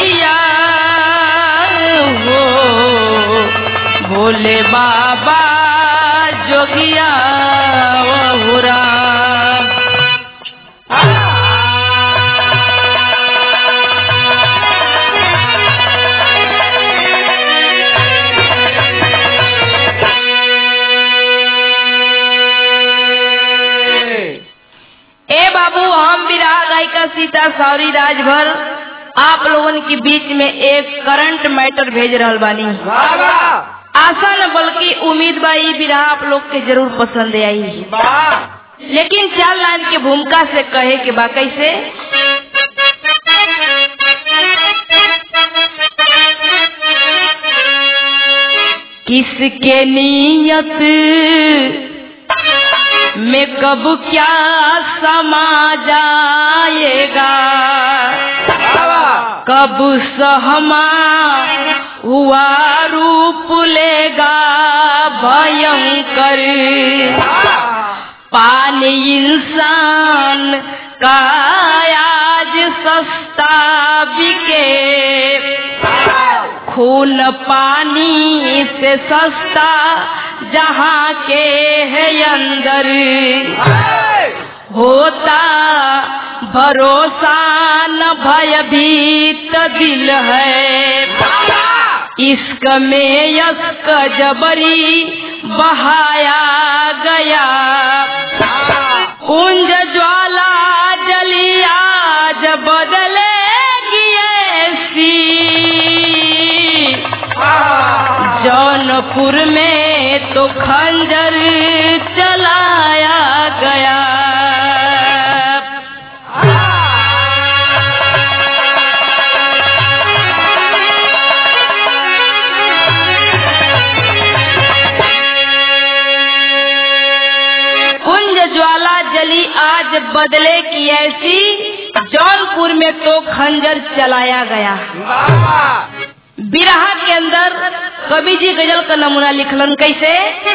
जोगिया हो भोले बाबा जोगिया हो राम ए बाबू हम विराह गायिका सीता सौरी राजभर आप लोगन के बीच में एक करंट मैटर भेज रहल बानी बाबा आशा न बल्कि उम्मीद बा ई विराह आप लोग के जरूर पसंद आई वाह लेकिन चार लाइन के भूमिका से कहे के बा कैसे किसके नियत में कब क्या समा जाएगा बाबा कब सहमा हुआ रूप लेगा भयंकर पानी इंसान का आज सस्ता बिके खून पानी से सस्ता जहाँ के है अंदर होता भरोसा न भयभीत दिल है इश्क में यस्क जबरी बहाया गया कुंज ज्वाला जली आज बदलेगी ऐसी जौनपुर में तो खंजर चलाया गया कुंज ज्वाला जली आज बदले की ऐसी जौनपुर में तो खंजर चलाया गया बाबा बिरहा के अंदर कवि जी गजल का नमूना लिखलन कैसे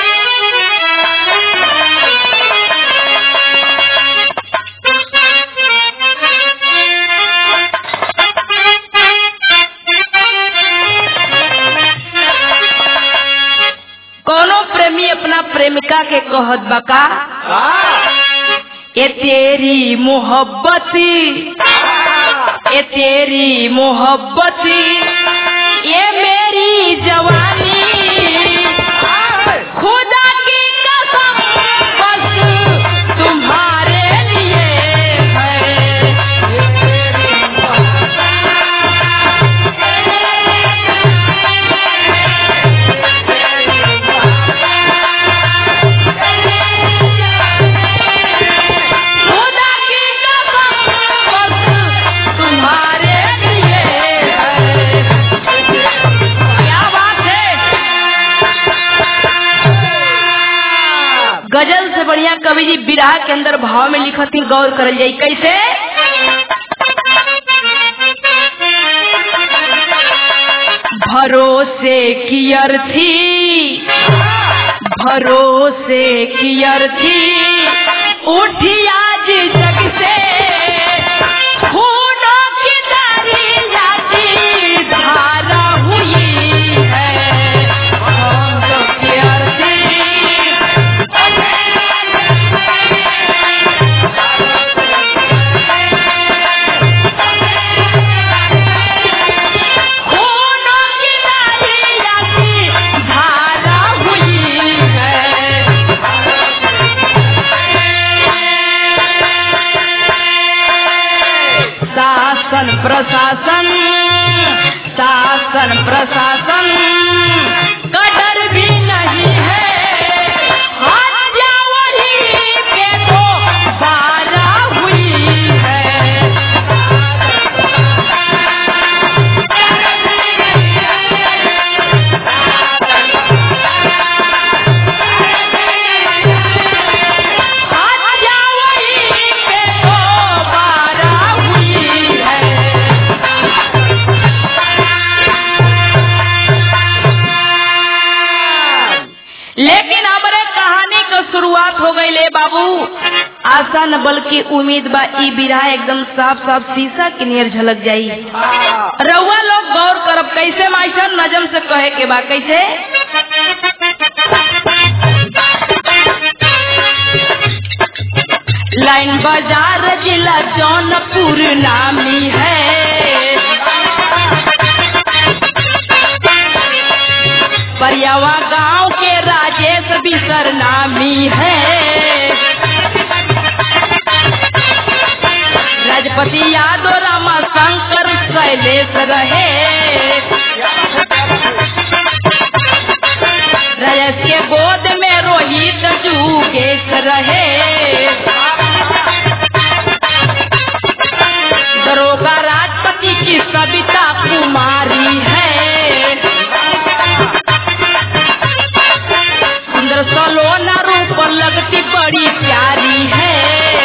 कोनो प्रेमी अपना प्रेमिका के कहत बका ये तेरी मोहब्बत ये तेरी मोहब्बत ये मेरी जवानी खुदा की कसम बस तुम्हारे लिए है खुदा की कसम बस तुम्हारे लिए है क्या बात है गजल से बढ़िया कवि जी बिरहा के अंदर भाव में लिखती गौर करल जाई कैसे भरोसे की अर्थी भरोसे की अर्थी उठी आज जग से खूनों की दरिया की धारा हुई है भरोसों की अर्थी खूनों की दरिया की धारा हुई है शासन प्रशासन शासन प्रशासन का डर भी नहीं है हत्या वही पे तो बारा हुई है हत्या वही पे तो बारा हुई है लेकिन हमारे कहानी का शुरुआत हो गई ले बाबू आशा न बल्कि उम्मीद बा ई बिरहा एकदम साफ साफ शीशा के नियर झलक जाई रउआ लोग गौर करब कैसे मास्टर नजम से कहे के बा कैसे लाइन बाजार जिला जौनपुर नामी है परियावा गांव के राजेश बिसर नामी है राजपति यादव रामा शंकर शैलेश रहे रजत के गोद में रोहित जुगेश रहे दरोगा राजपति की सविता कुमारी है सुंदर सलोना रूप लगती बड़ी प्यारी है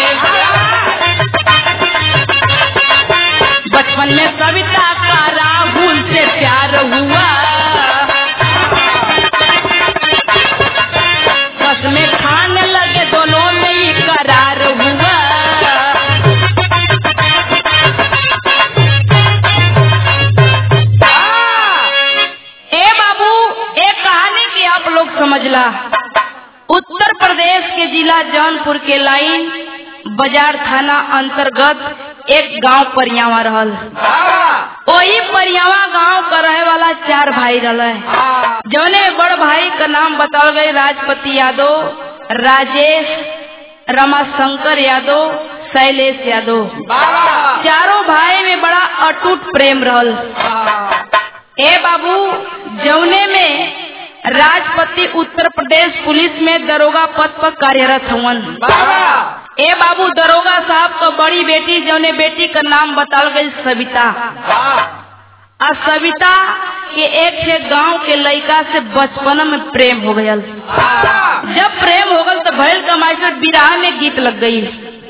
बचपन में सविता का राहुल से प्यार हुआ बस में खाने लगे दोनों में ही करार हुआ ए बाबू एक कहानी की आप लोग समझला उत्तर प्रदेश के जिला जौनपुर के लाइन बाजार थाना अंतर्गत एक गांव परियावा रहल वही परियावा गांव का रहे वाला चार भाई रहे जौने बड़ भाई का नाम बताओ गए राजपति यादव राजेश रमाशंकर यादव शैलेश यादव चारों भाई में बड़ा अटूट प्रेम रहल ए बाबू जौने में राजपति उत्तर प्रदेश पुलिस में दरोगा पद पर कार्यरत हवन ए बाबू दरोगा साहब का बड़ी बेटी जौने बेटी का नाम बताल गई सविता आ सविता के एक से गांव के लड़का से बचपन में प्रेम हो गयल जब प्रेम हो गल तो भैल कमाई से बिराह में गीत लग गई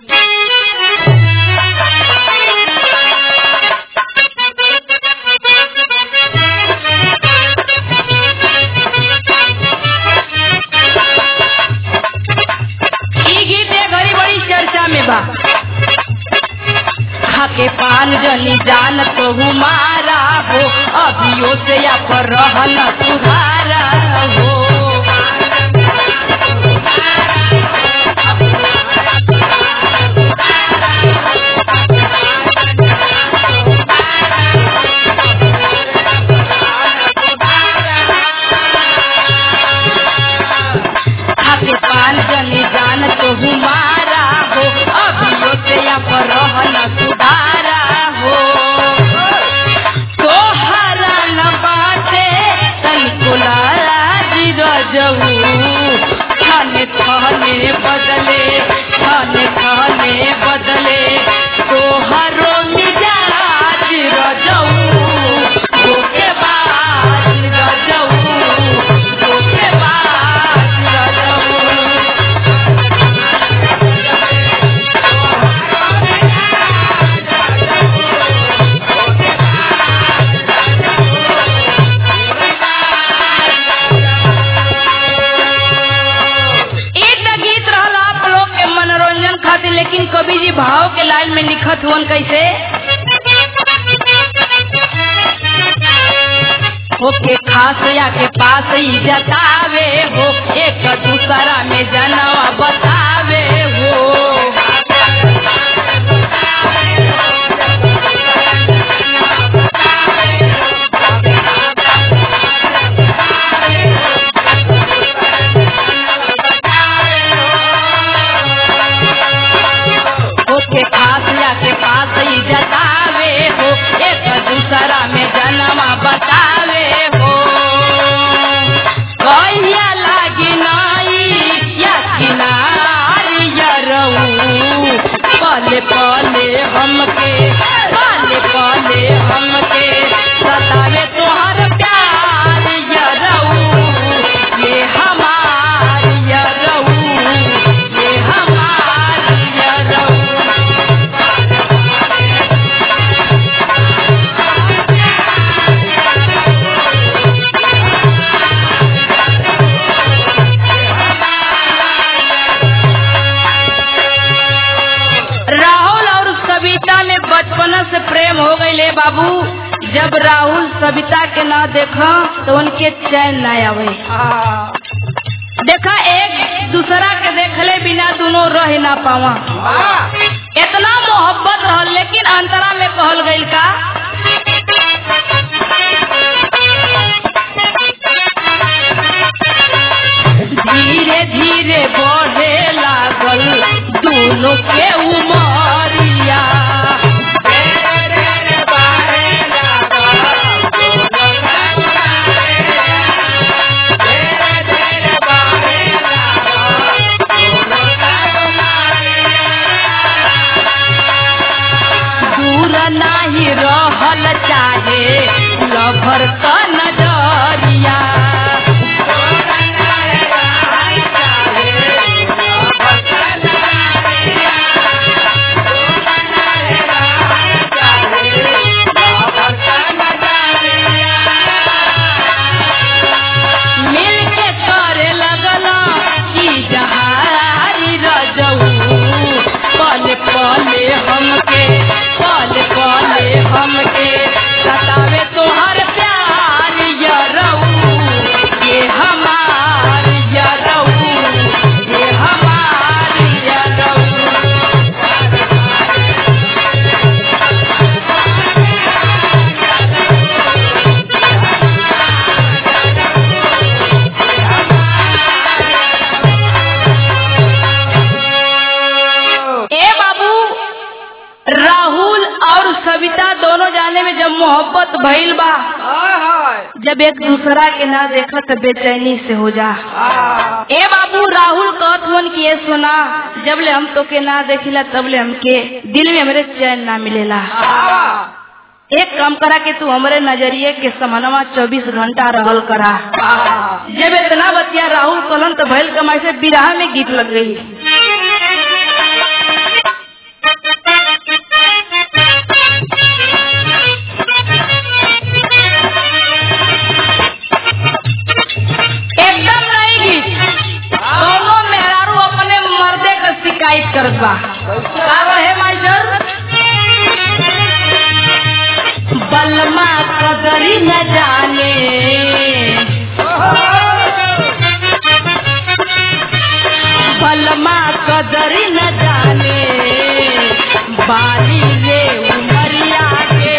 ई गीत ए घड़ी बड़ी चर्चा में बा खाके पान जनी जान तो हमारा हो अभियो से या पर रहन सुधारा हो खाके पान जनी जान तो हमारा हो अभियो से या पर रहन सुधारा हो तोहरा न बाटे तनिको लाज रजऊ थाने थाने बदले थाने थाने बदले तोहरो मिजाज रजऊ धोखेबाज रजऊ धोखेबाज रजऊ ई त गीत रहल आप लोग के मनोरंजन खातिर लेकिन कवि जी भाव के लाइन में लिखत हुवन कैसे होके खास या के पास ही जतावे हो एक दूसरा में जनवा बतावे हो होके खास या के पास ही जतावे हो एक दूसरा में जन्मा बतावे हो कहिया लागी नाई या किनार या रहू बाबू जब राहुल सविता के ना देखा तो उनके चैन ना आवे हाँ देखा एक दूसरा के देखले बिना दोनों रह ना पावा वाह इतना मोहब्बत रहल लेकिन अंतरा में कहल गईल का धीरे धीरे बढ़े लागल दोनों के उमरिया तेरे बारे लगा दोनों का तेरे तेरे बारे लगा दोनों का दूर नाही रहल चाहे लभर का नजरिया मिल के करे लगला कि जहारी रजऊ पल पले हमके पल पले हमके सतावे तोहर प्यार यरऊ ये हमार यरऊ ये हमार यरऊ ए बाबू राहुल और सविता दोनों जाने में जब मोहब्बत भइल बा जब एक दूसरा के ना देखा तो बेचैनी से हो जा ए बाबू राहुल कहत हुन कि ये सुना जब ले हम तो के ना देखिला तब ले हमके दिल में हमरे चैन ना मिलेला एक काम करा के तू हमरे नजरिए के समनवा चौबीस घंटा रहल करा जब इतना बतिया राहुल कहलन तो भैल कमाई से बिराह में गीत लग गई एकदम नहीं गीत दोनों मेहरारू अपने मर्दे का शिकायत करत बा का रहे मास्टर बलमा कदरी न जाने बलमा कदरी न जाने बारी रे उमरिया के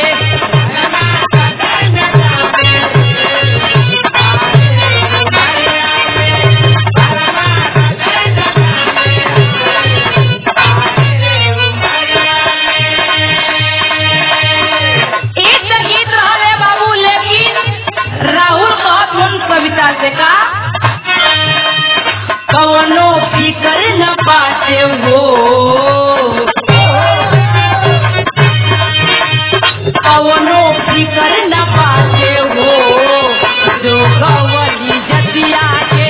एक तो गीत रहले बाबू लेकिन राहुल कहत हम कविता से का कवनो फिकर न पाते हो कवनो फिकर न पाते हो जो गवली जतिया के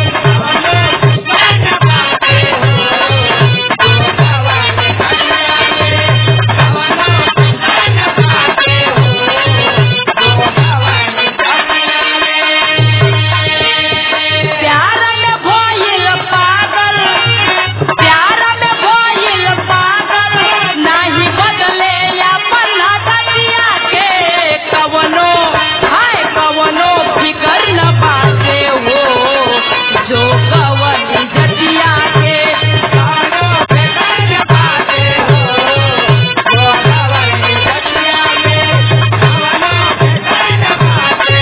प्यार में भइल पागल प्यार में भइल पागल नाही बदले अपन हदतिया के कवनो हाय कवनो फिकर न पाते हो जो कवनी जतिया के कवनो फिकर न पाते हो जो कवनी जतिया के कवनो फिकर न पाते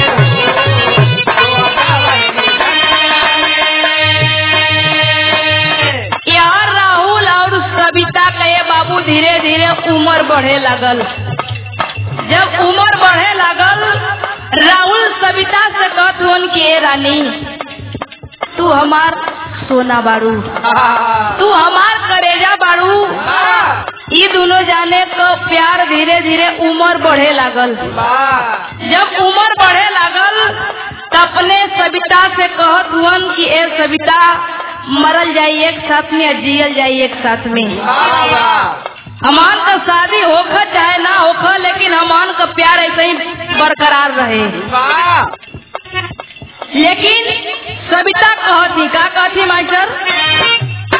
यार राहुल और सविता के बाबू धीरे धीरे उम्र बढ़े लगल जब उम्र बढ़े लगल राहुल सविता से कहत हुन कि ए रानी तू हमार सोना बाड़ू तू हमार करेजा बाड़ू ई दोनों जाने को प्यार धीरे धीरे उम्र बढ़े लागल जब उम्र बढ़े लागल त अपने सविता से कहत हुअन कि ए सविता मरल जाई एक साथ में या जियल जाई एक साथ में हमान का शादी होख चाहे ना होख लेकिन हमान का प्यार ऐसे ही बरकरार रहे लेकिन सविता कहती का कहती मास्टर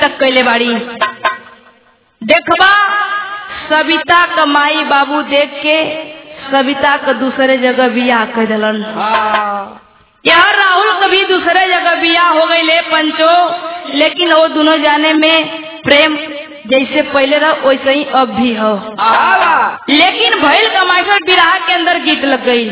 तक कैले बाड़ी देखबा सविता का माई बाबू देख के सविता का दूसरे जगह बियाह कर दिलन हाँ यहाँ राहुल कभी दूसरे जगह बियाह हो गई ले पंचो लेकिन वो दोनों जाने में प्रेम जैसे पहले रहा वैसे ही अब भी हो आवा लेकिन भैल का मास्टर बिराह के अंदर गीत लग गई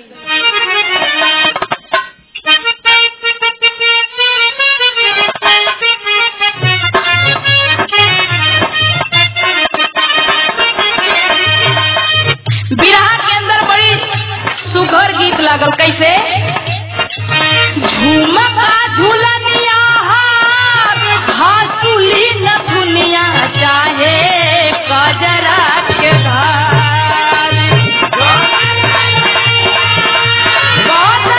बिराह के अंदर बड़ी सुघर गीत लागल कैसे झुमका झुलनिया हार हासुली न दुनिया चाहे कजरा के धार बहुत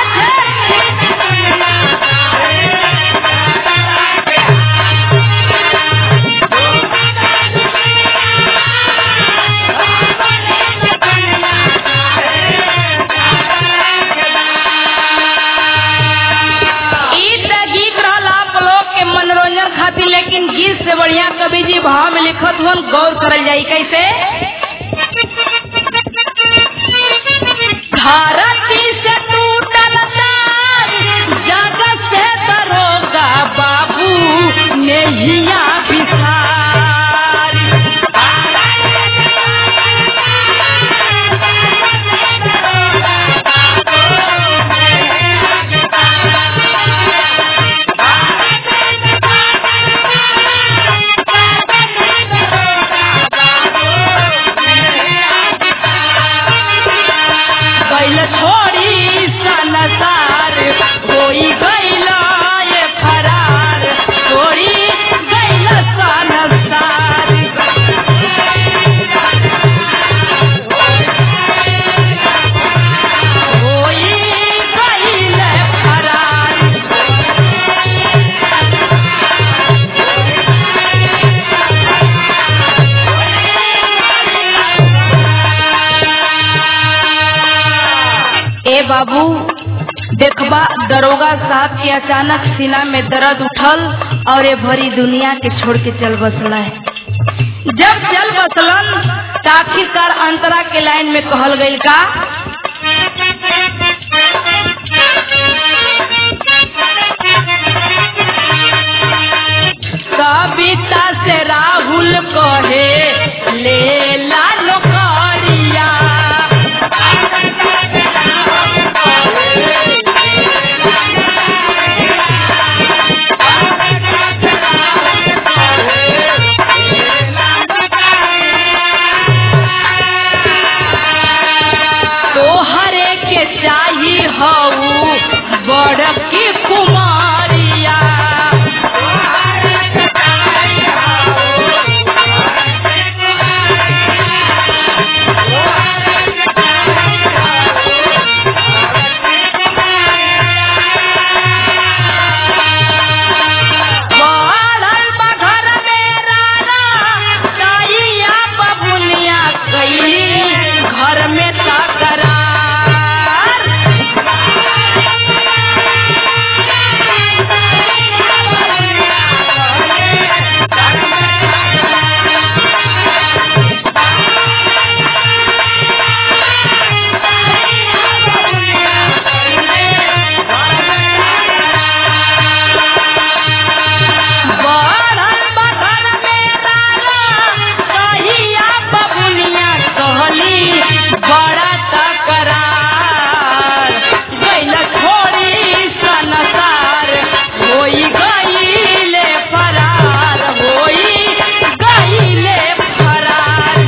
ई त गीत रहल आप लोग के मनोरंजन खातिर लेकिन गीत से बढ़िया कवि जी भाव में लिखत हुन गौर करल जाई कैसे धरती से टूटल तार जगत से दरोगा बाबू नेहिया बिसार कैल छोड़ी सनसार होई गैल ये फरार छोड़ी गैल सनसार होई गैल फरार ए बाबू देखबा दरोगा साहब के अचानक सीना में दर्द उठल और ये भरी दुनिया के छोड़ के चल बसला है जब चल बसलन त आखिरकार अंतरा के लाइन में कहल गईल का सविता से राहुल कहे ले ला नौकरिया तोहरे के चाही हऊ बड़ की कुमारिया पड़ल बा घर में राना, ताइया बबुनिया कैली घर में तकरार बढ़ल बा घर में राना, ताइया बबुनिया कहली बड़ा तकरार गैल छोड़ी सनसार होई गईले फरार होई गईले फरार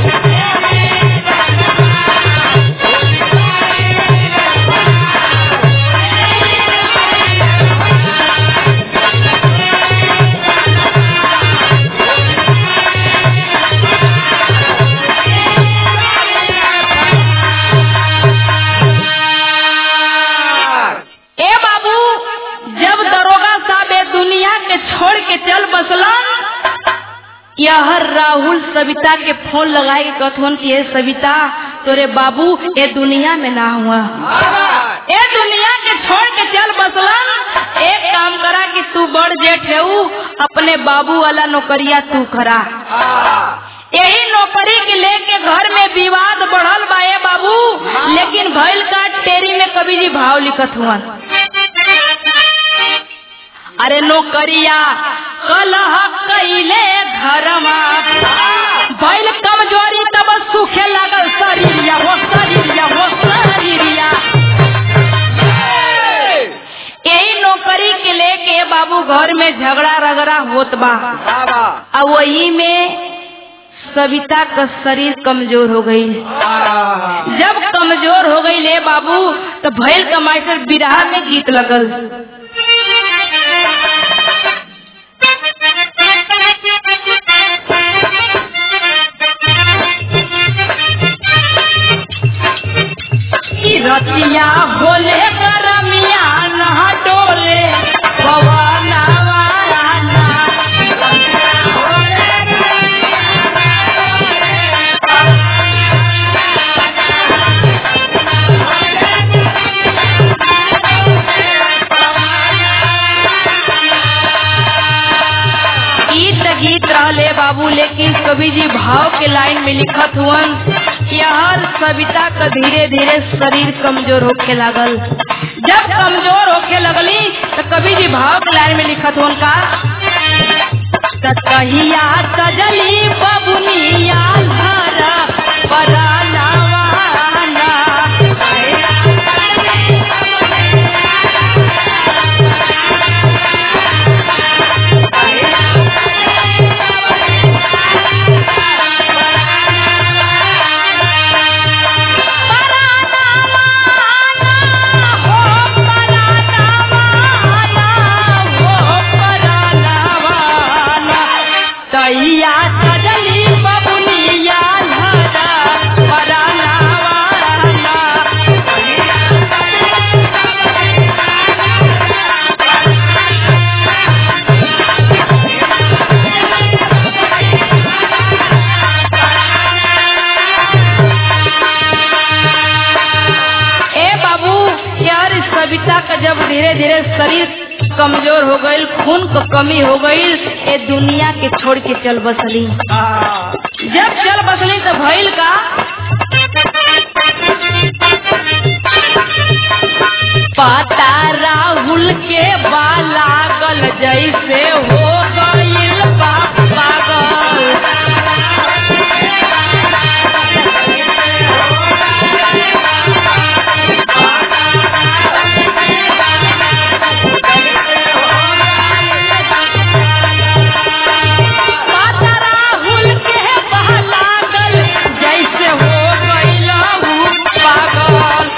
ए बाबू जब दरोगा साहब ए दुनिया के छोड़ के चल बसलन यह राहुल सविता के फोन लगाए के कथवन कि ए सविता तोरे बाबू ए दुनिया में ना हुआ आवा ए दुनिया के छोड़ के चल बसलन एक काम करा कि तू बड़ जेठ है अपने बाबू वाला नौकरिया तू करा यही नौकरी के लेके घर में विवाद बढ़ल बा ए बाबू लेकिन भइल का टेरी में कभी जी भाव लिखत हुआ अरे नौकरिया कलह कैले घरमा भइल कमजोरी तब सूखे लागल शरीरिया हो शरीरिया हो शरीरिया यही नौकरी के लेके बाबू घर में झगड़ा रगड़ा होत बा आ वही में सविता का शरीर कमजोर हो गई जब कमजोर हो गई ले बाबू तो भैल कमाई से बिरहा में गीत लगल ई रतिया भोले करमिया नहा डोले पवना वाला गीत गीत रहले बाबू लेकिन कवि जी भाव के लाइन में लिखत हुअन कि हर सविता का धीरे धीरे शरीर कमजोर होके लागल जब कमजोर होके लगली तो कवि जी भाव के लाइन में लिखत हुअन का तहिया सजली बबुनिया धरा पराना वाना तैया सजली बबुनिया धरा पराना वाला ए बाबू यार इस कविता का जब धीरे धीरे शरीर कमजोर हो गई खून को कमी हो गई ये दुनिया के छोड़ के चल बसली जब चल बसली तो भइल का पता राहुल के बालागल जैसे हो गईल बा पागल पता राहुल के बालागल जैसे हो गईल ऊ पागल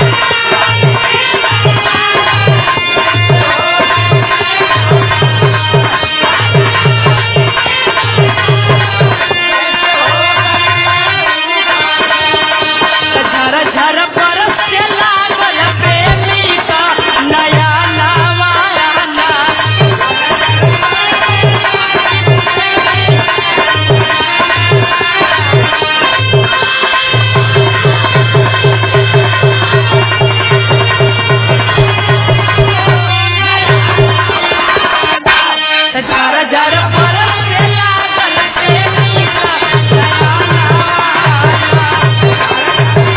झर झर बरस से लागल प्रेमी का नया नवाना झर झर बरस से लागल प्रेमी का नया नवाना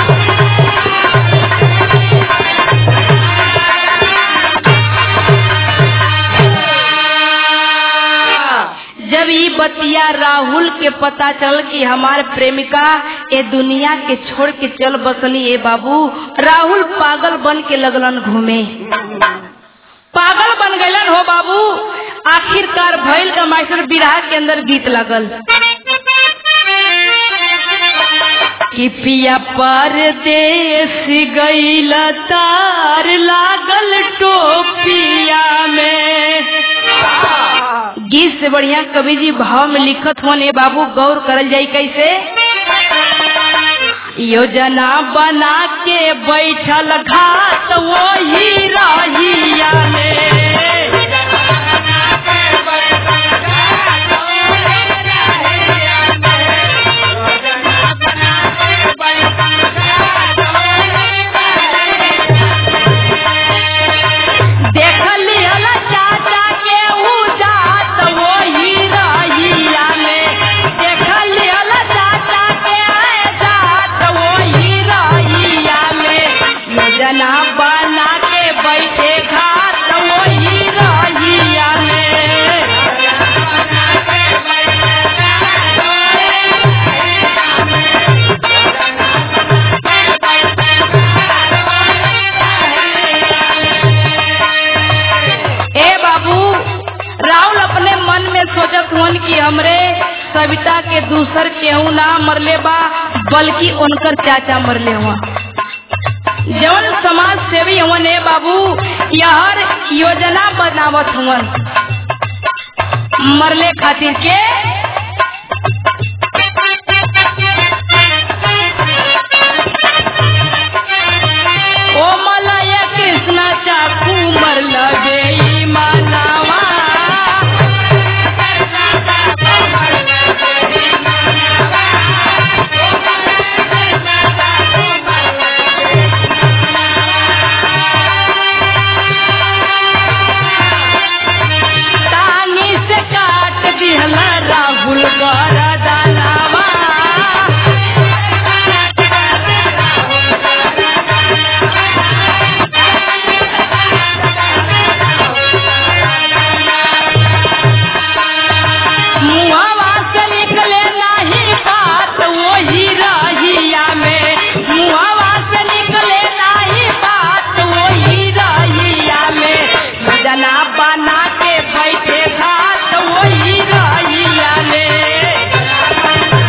जब ये बतिया राहुल के पता चल कि हमार प्रेमिका ये दुनिया के छोड़ के चल बसली ए बाबू राहुल पागल बन के लगलन घूमे पागल बन गलन हो बाबू आखिरकार भैल का मास्टर बिराह के अंदर गीत लगल कि पिया परदेश गईल तार लागल टोपिया में गीत से बढ़िया कवि जी भाव में लिखत होने बाबू गौर करल जाई कैसे योजना बना के बैठल घाट वही रहिया में मरले बा बल्कि उनकर चाचा मरले हुआ जवन समाज सेवी हवन ए बाबू यहर योजना बनावत हवन मरले खातिर के ओ मलय कृष्ण चाकू मरल बेई मानवा टांगी से काट दिहल राहुल गरदनवा मुहवा से निकले नाही बात वही रहिया में मुहवा से निकले नाही बात वही रहिया में जना बना के बैठे घाट वही रहिया में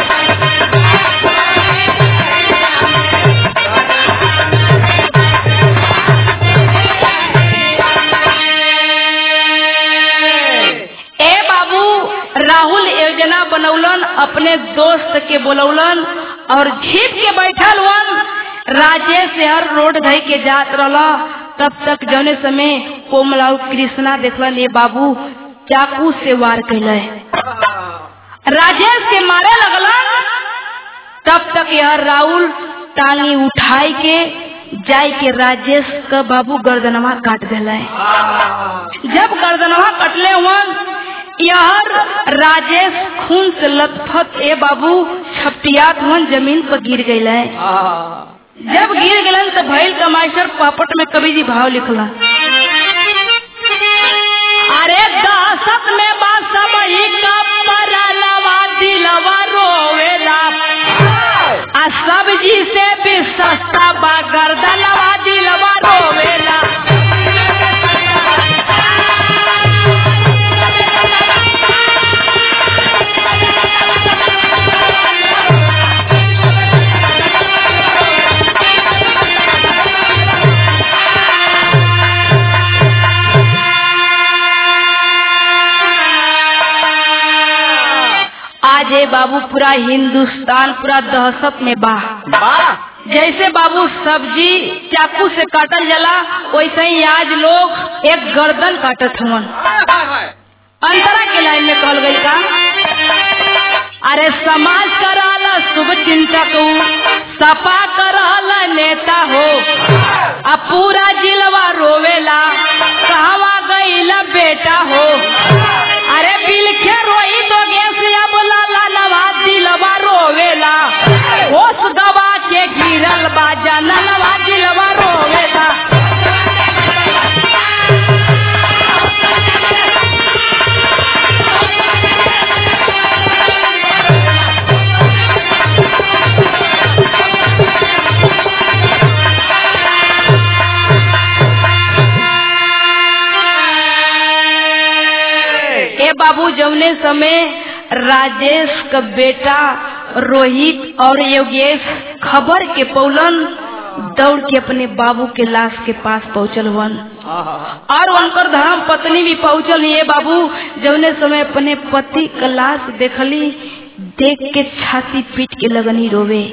ए बाबू राहुल योजना बनौलन अपने दोस्त के बोलौलन और झीप के बैठल वन राजेश शहर रोड धई के जात रहला तब तक जौने समय कोमलाऊ कृष्णा देखलन ये बाबू चाकू से वार कैले राजेश के मारे लगलन तब तक यह राहुल टांगी उठाई के जाय के राजेश का बाबू गर्दनवा काट दिला जब गर्दनवा कटले हुआ यहर राजेश खून से लथपथ ए बाबू छपटियात हुन जमीन पर गिर गई जब गिर गलन तो भैल का मास्टर पापट में कवि जी भाव लिखला अरे दासत में बासमही का परलवा दिलवा रोवेला आ सब्जी से भी सस्ता बा गर्दनवा दिलवा रोवेला आज ये बाबू पूरा हिंदुस्तान पूरा दहशत में बा जैसे बाबू सब्जी चाकू से काटल जाला वैसे ही आज लोग एक गर्दन काटत हवन अंतरा के लाइन में कहल गई का अरे समाज कराला शुभ चिंतक सपा कराला नेता हो अब पूरा जिलवा रोवेला कहवा गईला बेटा हो अरे बिलखे रोई तो गेसिया बोला लालवा दिलवा रोवेला होश गवा के गिरल बा जनलवा दिलवा रोवेला ए बाबू जौने समय राजेश का बेटा रोहित और योगेश खबर के पौलन दौड़ के अपने बाबू के लाश के पास पहुंचल वन और उनकर धर्म पत्नी भी पहुंचल ये बाबू जौने समय अपने पति का लाश देखली देख के छाती पीट के लगनी रोवे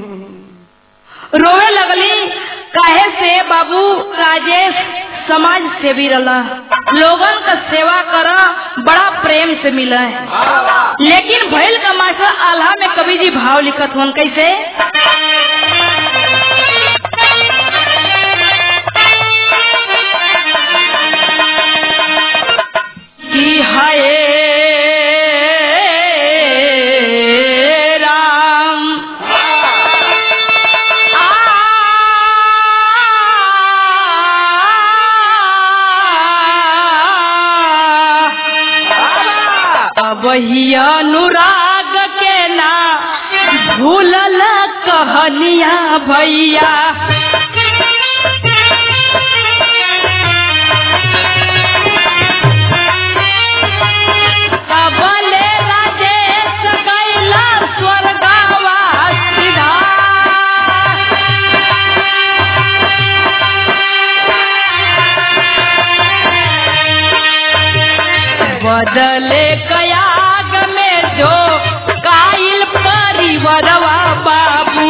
रोवे लगली काहे से बाबू राजेश समाज सेवी रला लोगन का सेवा करा बड़ा प्रेम से मिला है लेकिन भैल का मास्टर आल्हा में कवि जी भाव लिखत हन कैसे कि हाय राम वही अनुराग के ना भूलल कहनिया भैया कबले राजेश कैला स्वर्गा बदले कयाग में जो काइल परिवरवा बाबू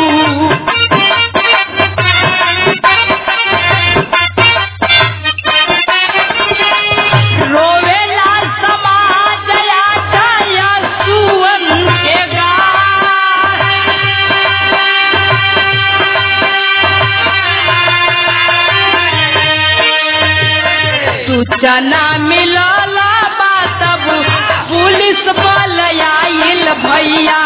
रोवेला समाज या जया सुवन के गार सूचना मिलल बा तब पुलिस बल आइल भैया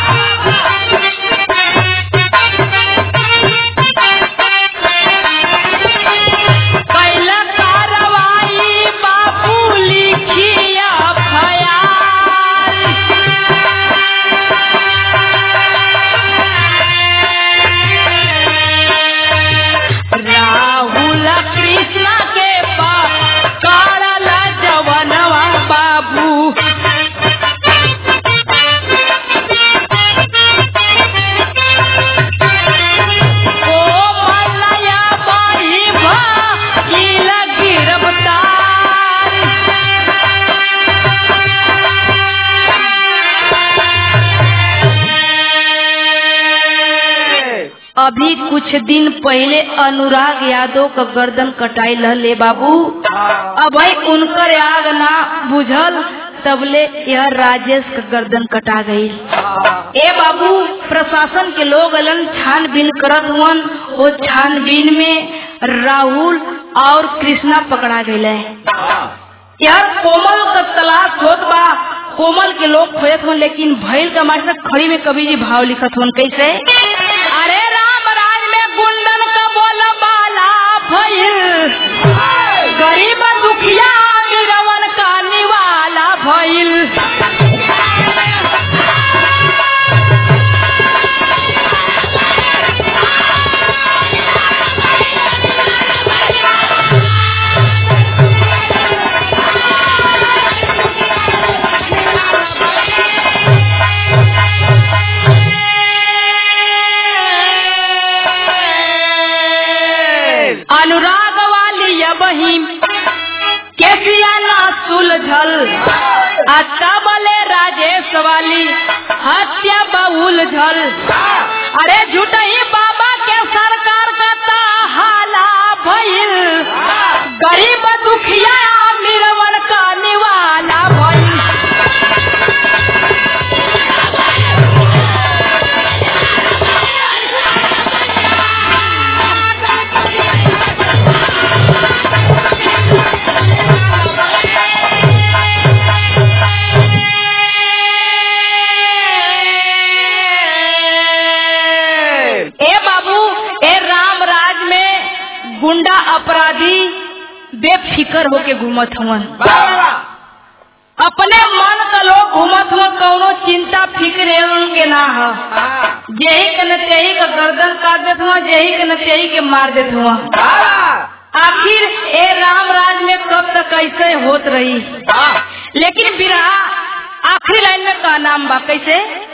कैल कार्रवाई बापू लिखिया फयाल राहुल कृष्ण के पकड़ल जवनवा बाबू ओ मलया बाई भइल गिरफ्तार अभी कुछ दिन पहले अनुराग यादव का गर्दन कटाई ले बाबू अब भाई उनकर आग ना बुझल तबले यह राजेश का गर्दन कटा गई ए बाबू प्रशासन के लोग अलन छानबीन करत हुअन वो छानबीन में राहुल और कृष्णा पकड़ा गए यार कोमल का तलाश होत बा कोमल के लोग खोजत हुन लेकिन भैल का मास्टर खड़ी में कभी जी भाव लिखत हुन कैसे अरे राम राज में गुंडन का बोल बाला भइल गरीब दुखिया गिरवन का निवाला भइल अनुराग वाली ये बहिन केसिया ना सुलझल अच्छा बोले राजेश वाली हत्या बहुल झल अरे झूठही बाबा के सरकार का हाला भइल गरीब दुखिया अमीरवन का निवाला भइल ए बाबू ए राम राज में गुंडा अपराधी बेफिकर होके घूमत हुवन अपने मन का लोग घूमत हुआ कौनो चिंता फिक्र है उनके ना हो जेही के न तेही का गर्दन काट देत हुआ जेही के न तेही के मार देत हुआ आखिर ए राम राज में कब तक ऐसे होत रही लेकिन बिरहा आखिरी लाइन में का नाम बा कैसे